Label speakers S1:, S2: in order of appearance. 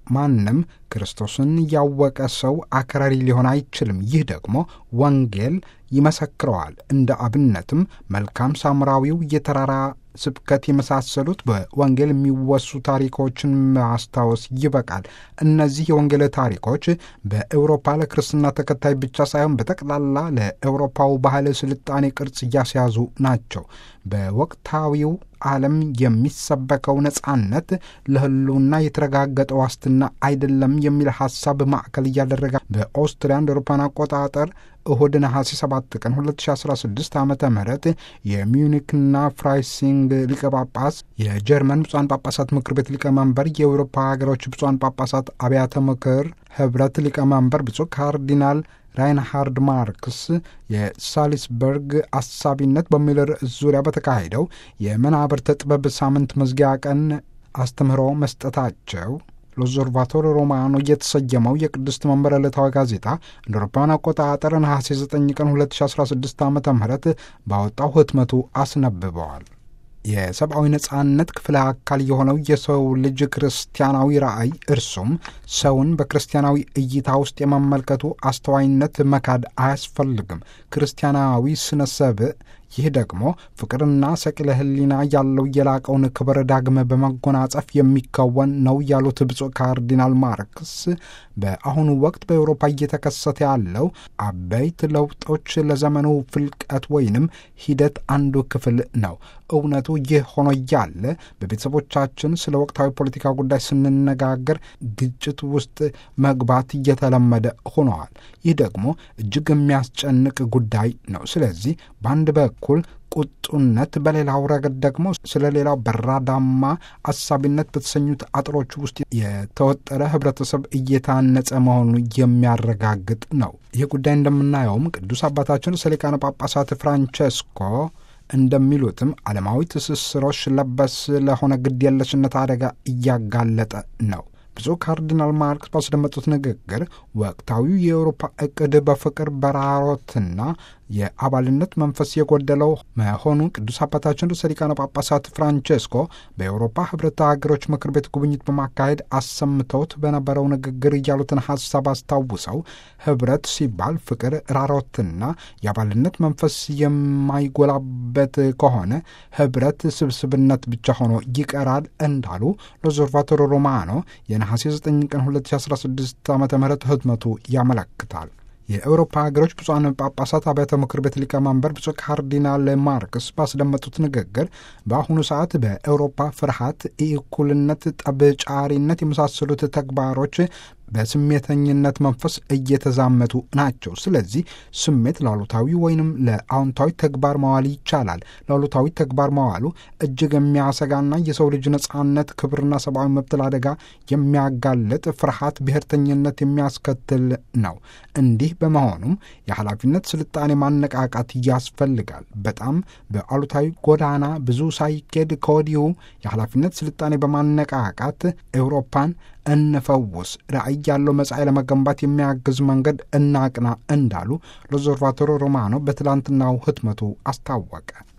S1: ማንም ክርስቶስን ያወቀ ሰው አክራሪ ሊሆን አይችልም። ይህ ደግሞ ወንጌል ይመሰክረዋል። እንደ አብነትም መልካም ሳምራዊው የተራራ ስብከት የመሳሰሉት በወንጌል የሚወሱ ታሪኮችን ማስታወስ ይበቃል። እነዚህ የወንጌል ታሪኮች በኤውሮፓ ለክርስትና ተከታይ ብቻ ሳይሆን በጠቅላላ ለኤውሮፓው ባህል ስልጣኔ ቅርጽ እያስያዙ ናቸው። በወቅታዊው ዓለም የሚሰበከው ነጻነት ለሕልውና የተረጋገጠ ዋስትና አይደለም የሚል ሐሳብ ማዕከል እያደረገ በኦስትሪያ እንደ አውሮፓውያን አቆጣጠር እሁድ ነሐሴ 7 ቀን 2016 ዓ ም የሚዩኒክና ፍራይሲንግ ሊቀ ጳጳስ፣ የጀርመን ብፁዓን ጳጳሳት ምክር ቤት ሊቀመንበር፣ የአውሮፓ ሀገሮች ብፁዓን ጳጳሳት አብያተ ምክር ኅብረት ሊቀመንበር ብፁዕ ካርዲናል ራይንሃርድ ማርክስ የሳሊስበርግ አሳቢነት በሚል ርዕስ ዙሪያ በተካሄደው የመናብርተ ጥበብ ሳምንት መዝጊያ ቀን አስተምህሮ መስጠታቸው ሎዞርቫቶር ሮማኖ የተሰየመው የቅድስት መንበር ዕለታዊ ጋዜጣ እንደ አውሮፓውያን አቆጣጠር ነሐሴ 9 ቀን 2016 ዓ ም ባወጣው ህትመቱ አስነብበዋል። የሰብአዊ ነጻነት ክፍለ አካል የሆነው የሰው ልጅ ክርስቲያናዊ ራዕይ እርሱም ሰውን በክርስቲያናዊ እይታ ውስጥ የመመልከቱ አስተዋይነት መካድ አያስፈልግም። ክርስቲያናዊ ስነ ሰብእ ይህ ደግሞ ፍቅርና ሰቅለ ሕሊና ያለው የላቀውን ክብር ዳግም በመጎናጸፍ የሚከወን ነው ያሉት ብፁዕ ካርዲናል ማርክስ በአሁኑ ወቅት በአውሮፓ እየተከሰተ ያለው አበይት ለውጦች ለዘመኑ ፍልቀት ወይንም ሂደት አንዱ ክፍል ነው። እውነቱ ይህ ሆኖ እያለ በቤተሰቦቻችን ስለ ወቅታዊ ፖለቲካ ጉዳይ ስንነጋገር ግጭት ውስጥ መግባት እየተለመደ ሆነዋል። ይህ ደግሞ እጅግ የሚያስጨንቅ ጉዳይ ነው። ስለዚህ በአንድ በኩል ቁጡነት፣ በሌላው ረገድ ደግሞ ስለ ሌላው በራዳማ አሳቢነት በተሰኙት አጥሮች ውስጥ የተወጠረ ህብረተሰብ እየታነጸ መሆኑ የሚያረጋግጥ ነው። ይህ ጉዳይ እንደምናየውም ቅዱስ አባታችን ርዕሰ ሊቃነ ጳጳሳት ፍራንቸስኮ እንደሚሉትም ዓለማዊ ትስስሮች ለበስ ለሆነ ግድ የለሽነት አደጋ እያጋለጠ ነው። ብፁዕ ካርዲናል ማርክስ ባስደመጡት ንግግር ወቅታዊው የአውሮፓ እቅድ በፍቅር በራሮትና የአባልነት መንፈስ የጎደለው መሆኑ ቅዱስ አባታችን ርዕሰ ሊቃነ ጳጳሳት ፍራንቼስኮ በአውሮፓ ህብረት ሀገሮች ምክር ቤት ጉብኝት በማካሄድ አሰምተውት በነበረው ንግግር እያሉትን ሀሳብ አስታውሰው ህብረት ሲባል ፍቅር፣ ራሮትና የአባልነት መንፈስ የማይጎላበት ከሆነ ህብረት ስብስብነት ብቻ ሆኖ ይቀራል እንዳሉ ሎዞርቫቶሮ ሮማኖ የነሐሴ 9 ቀን 2016 ዓ ም ህትመቱ ያመለክታል። የአውሮፓ ሀገሮች ብፁዓን ጳጳሳት አብያተ ምክር ቤት ሊቀመንበር ብፁዕ ካርዲናል ማርክስ ባስደመጡት ንግግር በአሁኑ ሰዓት በአውሮፓ ፍርሃት፣ ኢእኩልነት፣ ጠብጫሪነት የመሳሰሉት ተግባሮች በስሜተኝነት መንፈስ እየተዛመቱ ናቸው። ስለዚህ ስሜት ለአሉታዊ ወይንም ለአዎንታዊ ተግባር መዋል ይቻላል። ለአሉታዊ ተግባር መዋሉ እጅግ የሚያሰጋና የሰው ልጅ ነጻነት፣ ክብርና ሰብአዊ መብት ለአደጋ የሚያጋልጥ ፍርሃት፣ ብሔርተኝነት የሚያስከትል ነው። እንዲህ በመሆኑም የኃላፊነት ስልጣኔ ማነቃቃት ያስፈልጋል። በጣም በአሉታዊ ጎዳና ብዙ ሳይኬድ ከወዲሁ የኃላፊነት ስልጣኔ በማነቃቃት ኤውሮፓን እንፈውስ፣ ራዕይ ያለው መጻኢ ለመገንባት የሚያግዝ መንገድ እናቅና እንዳሉ ሎዞርቫቶሮ ሮማኖ በትላንትናው ህትመቱ አስታወቀ።